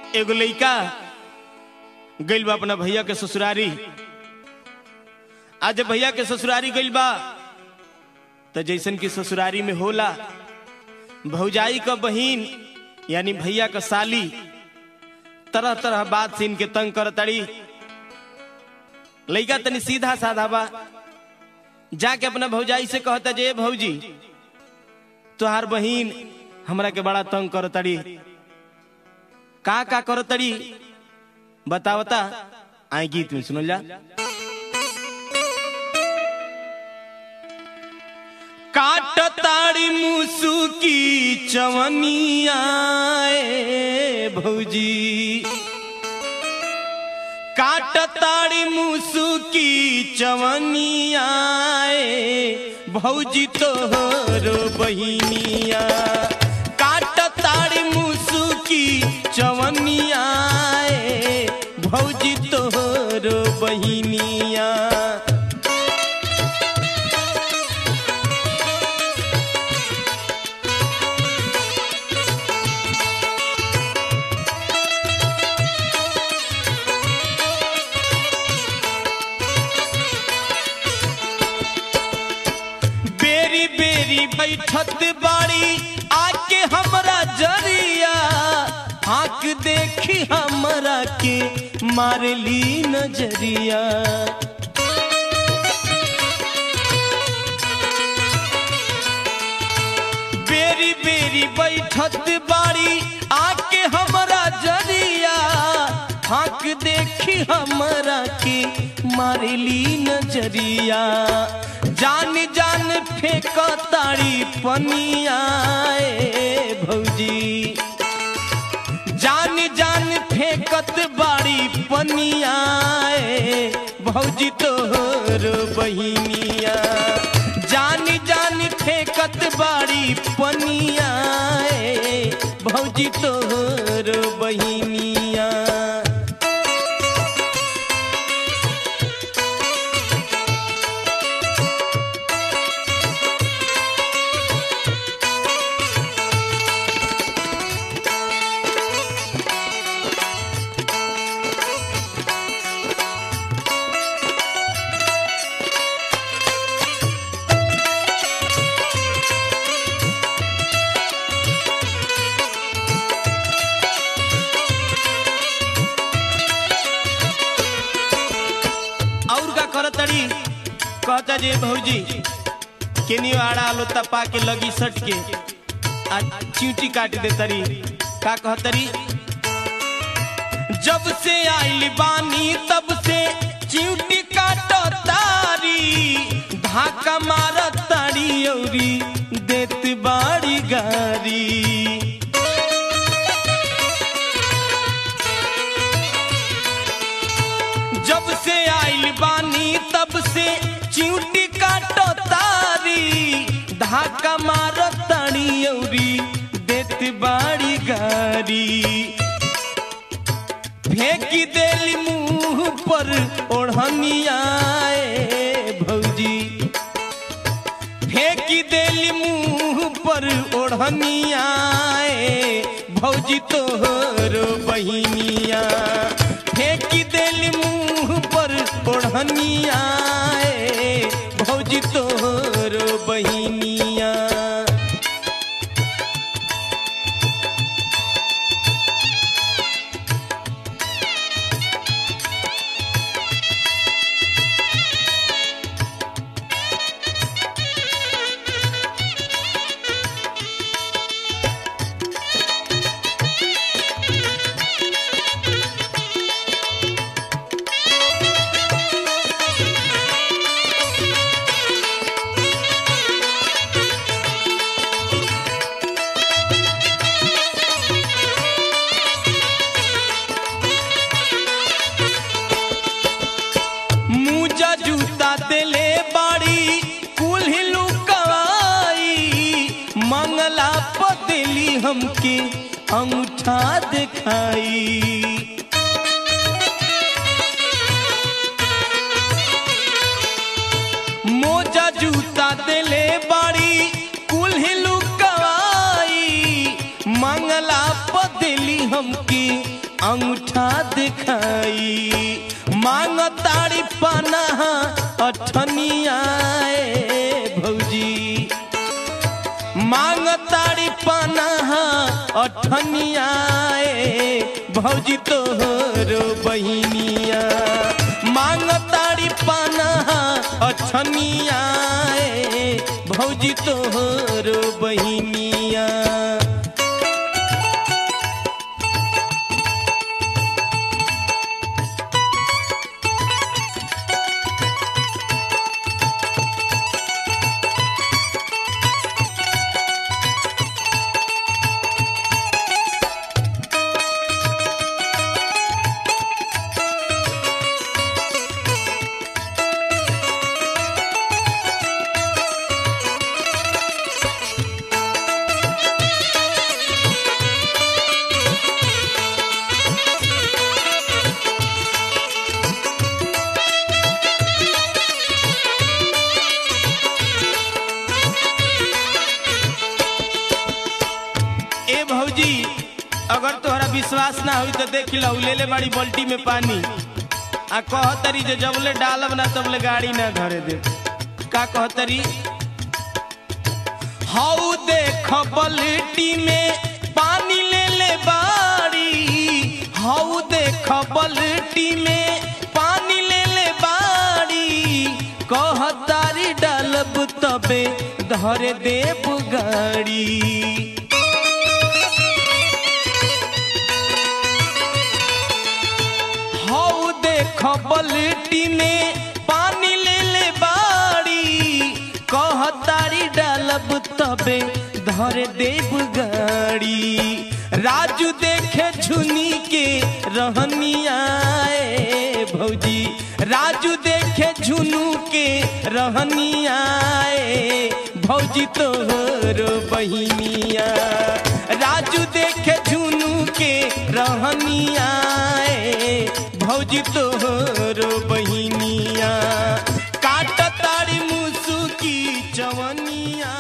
एगो लइका गइल बा अपना भैया के ससुरारी आज जब भैया के ससुरारी गइल बा तो जैसन की ससुरारी में होला भौजाई का बहिन यानी भैया का साली तरह तरह बात से इनके तंग कर तड़ी लइका तनी सीधा साधा बा जाके अपना भौजाई से कहता जे भौजी तुहार बहिन हमरा के बड़ा तंग कर तड़ी का का कर तड़ी बतावता आई गीत में सुनल जा काट ताड़ी मुसु की चवनिया ए भौजी काट ताड़ी मुसु की चवनिया ए भौजी तोहरो बहिनिया काट ताड़ी मुसु की चवनिया ए भौजी तोहरो बहिनिया बेरी बेरी बैठत बाड़ी आके हमरा जरिया आंख देखी हमरा के मारली नजरिया बेरी बेरी बैठत बाड़ी आके हमरा जरिया आंख देखी हमरा के मारली नजरिया जान जान फेंक ताड़ी पनिया ए भौजी जान जान फेंकत बाड़ी पनिया ए भौजी तोहर बहिनिया जान जान फेंकत बाड़ी पनिया ए भौजी तोहर बहिनिया और का कर तड़ी कहता जे भौजी केनी आड़ा लो तपा के लगी सट के आ चींटी काट दे तरी का कहतरी जब से आइल बानी तब से चींटी काट तारी धाका मार तारी औरी देत बाड़ी गारी जब से आइल बानी तब से चिंटी काटो तारी धाका मारो ताड़ी औरी देत बाड़ी गारी फेंकी देली मुंह पर ओढ़निया ए भौजी फेंकी देली मुंह पर ओढ़निया ए भौजी तोहर बहिनिया फेंकी देली मुंह पर ओढ़निया ए भौजी तोहर बहिनिया मुजा जूता देले बाड़ी कुल्ही लुकवाई मंगला पदेली हमके अंगूठा दिखाई मोजा जूता देले बाड़ी कुल्ही लुकवाई मंगला पदेली हमके अंगूठा दिखाई मांग तारी पनाह अठनिया ए भौजी मांग तारी पनाह अठनिया ए भौजी तोहरो बहिनिया मांग तारी पनाह अठनिया ए भौजी तोहरो बहिनिया ए भौजी अगर तोहरा विश्वास ना हुई तो देख लो ले ले बड़ी बाल्टी में पानी आ कहतरी जे जबले डालब ना तबले गाड़ी ना धरे दे का कहतरी हाउ देख बाल्टी में पानी ले ले बाड़ी हाउ देख बाल्टी में पानी ले ले बाड़ी कहतारी डालब तबे धरे देव गाड़ी हाउ देख बल्टी में पानी ले ले बाड़ी कहतारी डालब तबे धरे देव गाड़ी राजू देखे झुनी के रहनिया ए भौजी राजू देखे झुनू के रहनिया ए भौजी तोहरो बहिनिया राजू देखे झुनू के रहनिया ए भौजी तोहरो बहिनिया काट तारी मुसु की चवनिया